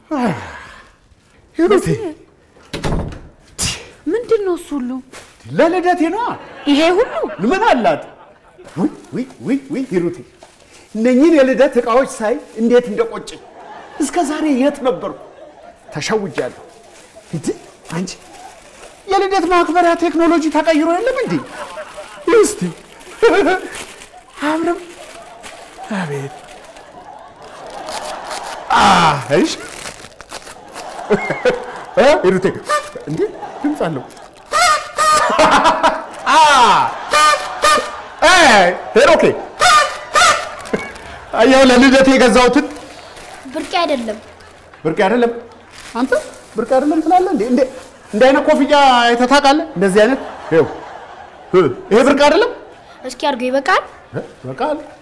ሂሩቴ ምንድን ነው እሱ ሁሉ? ለልደቴ ነዋ። ይሄ ሁሉ ምን አላት? ውይ ውይ ውይ ውይ ሂሩቴ እነኚህን የልደት ዕቃዎች ሳይ እንዴት እንደቆጨኝ። እስከ ዛሬ የት ነበርኩ? ተሸውጃለሁ። እንዴ አንቺ የልደት ማክበሪያ ቴክኖሎጂ ተቀይሮ የለም እንዴ? እስቲ አብረም አቤት እሺ እ ሂሩቴ እንዴ ድምፅ አለው ሄሮኬ አየሁ ለልደት የገዛሁትን ብርቅ አይደለም። ብርቅ አይደለም። አንተ ብርቅ አይደለም ትላለህ እንዴ? እንዴ እንደ አይነት ኮፍያ አይተህ ታውቃለህ? እንደዚህ አይነት ይኸው ይሄ ብርቅ አይደለም። እስኪ አድርገው ይበቃል። በቃል